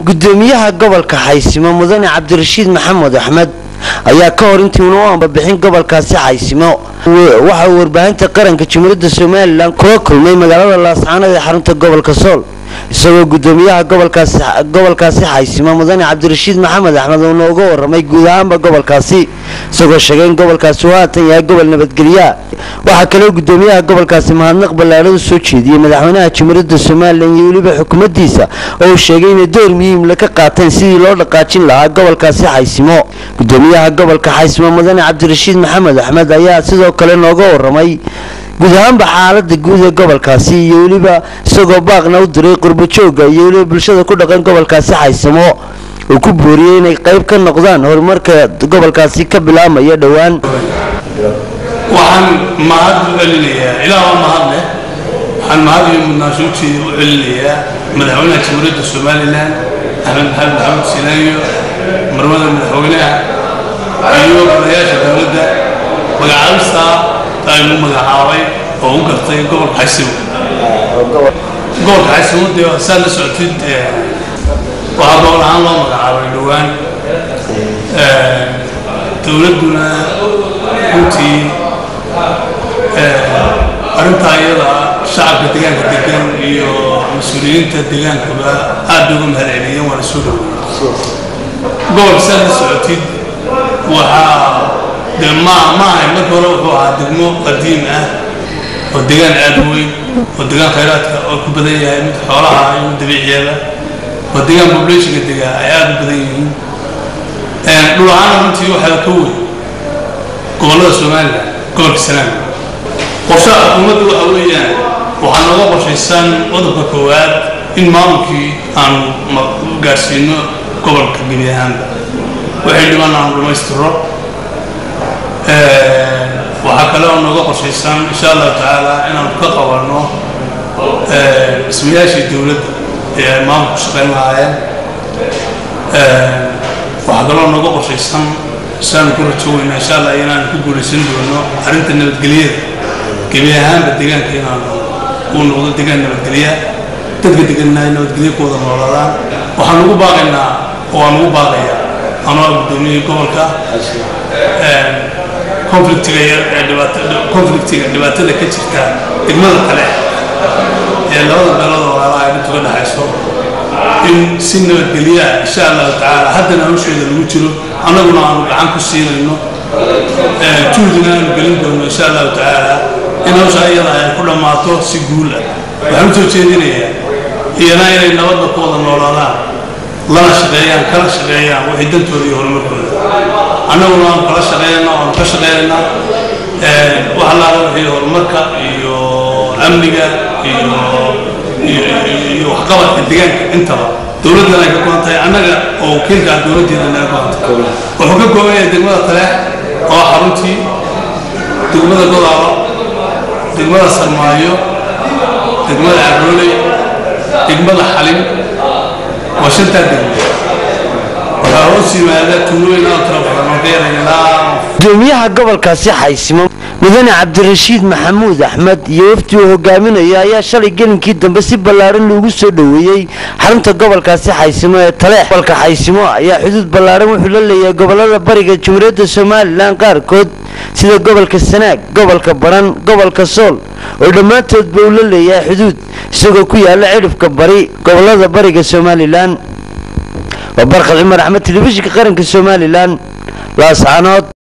gudoomiyaha gobolka xaysimo mudane cabdirashiid maxamed axmed ayaa ka hor intii una u ambabixin gobolkaasi xaysimo waxa uu warbaahinta qaranka jumhuuriyadda somalilan kula kulmay magaalada laascaanood ee xarunta gobolka sool isagoo gudoomiyaha gobolkaasi xaysimo mudane cabdirashiid maxamed axmed uu nooga waramay guud ahaanba gobolkaasi isagoo sheegay in gobolkaasi uu haatan yahay gobol nabadgelya waxaa kaloo gudoomiyaha gobolkaasi mahadnaq ballaadhada soo jeediyey madaxweynaha jumhuuriyadda somalilan iyo weliba xukuumaddiisa oo uu sheegay inay door muhiimla ka qaateen sidii loo dhaqaajin lahaa gobolkaasi xaysimo gudoomiyaha gobolka xaysimo mudane cabdirashiid maxamed axmed ayaa sidoo kale nooga waramay guud ahaanba xaalada guud ee gobolkaasi iyo weliba isagoo baaqna u diray qurbajooga iyo weliba bulshada ku dhaqan gobolkaasi xaysamo uu ku booriyey inay qayb ka noqdaan horumarka gobolkaasi ka bilaabmaya dhowaan waxaan mahad u celinayaa ilaa waa mahad leh waxaan mahad iyo mudnaashuurtii u celinayaa madaxweynaha jamhuuriyadda somalilan axmed maxamed maxamed sinaayo marmada madaxweynaha iyo golayaasha dowladda magacaabista aynu magacaabay oo u gartay gobolka xaysimo gobolka xaysimo dee saad la socotid waxaa gobol ahaan loo magacaabay dhowaan dowladduna runtii arrintaa iyada shacabka deegaanka degan iyo mas-uuliyiinta deegaankaba aad bay uga mahad celiyeen waana soo dhowey gobolka saad la socotid waxaa dee ma ma ahayn marka hore wuxuu ahaa degmo qadiim ah oo degaan aad u weyn oo degaan khayraadka oo ku badan yahay mid xoolaha iyo mid dabiiciyada oo degaan populationka degaa ay aad u badan yihiin dhul ahaana runtii waxaa ka weyn gobollada somalilan gobolka sanaag qorshaha xukuumadda waxa weeyaan waxaa nooga qorshaysan qodobka koowaad in maamulkii aanu gaarsiino gobolka gebi ahaanba waxay dhiman aanu dhammaystiro waxaa kale oo nooga qorshaysan insha allahu tacaala inaanu ka qabanno dhismayaashii dowladda ee ay maamulku shaqayn lahaayeen waxaa kaloo nooga qorshaysan saanu ku rajoweyna insha allah inaanu ku guulaysan doono arrinta nabadgelyada gebi ahaanba deegaanka inaanu uu noqdo deegaan nabadgelya dadka deganna ay nabadgelyo ku wada noolaadaan waxaan ugu baaqaynaa oo aan ugu baaqayaa anoo gudoomiyey gobolka conflictiga yar ee dhibaatada conflictiga dhibaatada ka jirta degmada kale ee labada beelood oo walaalaha ay intu ka dhaxayso in si nabadgelya insha allahu tacaala haddana hawsheeda lagu jiro annaguna aanu gacan ku siinayno juhdina aanu gelin doono insha allahu tacaala in hawsha iyada ay ku dhammaato si guul ah waxaan u soo jeedinayaa iyana inay nabadda ku wada noolaadaan lana shaqeeyaan kala shaqeeyaan wixii dantooda iyo horumarkooda annaguna aanu kala shaqeynayna aanu ka shaqeynayna wax allaala wixii horumarka iyo amniga iyo iyo waxqabadka deegaanka intaba dowladdana ay ka go'an tahay annaga oo wakiilka ah dowladdeeda naga go'an tahay wuxuu ka kooban yahay degmada taleex oo xaruntii degmada godaalo degmada sarmaayo degmada carooley degmada xalin waa shantaa degmo waxaa hoos yimaada tuulooyin aad tiro badan oo dheeraynaa gudoomiyaha gobolkaasi xaysimo mudane cabdirashiid maxamuud axmed iyo wafdi uu hogaaminayo ayaa shalay gelinkii dambe si ballaaran loogu soo dhoweeyey xarunta gobolkaasi xaysimo ee taleex gobolka xaysimo ayaa xuduud ballaaran wuxuu la leeyahay gobolada bariga jumhuuriyadda somalilan qaarkood sida gobolka sanaag gobolka baran gobolka sool oo dhammaantoodba uu la leeyahay xuduud isagoo ku yaala cidhifka bari gobolada bariga somalilan waa barkal cumar axmed telefishinka qaranka somalilan laascaanood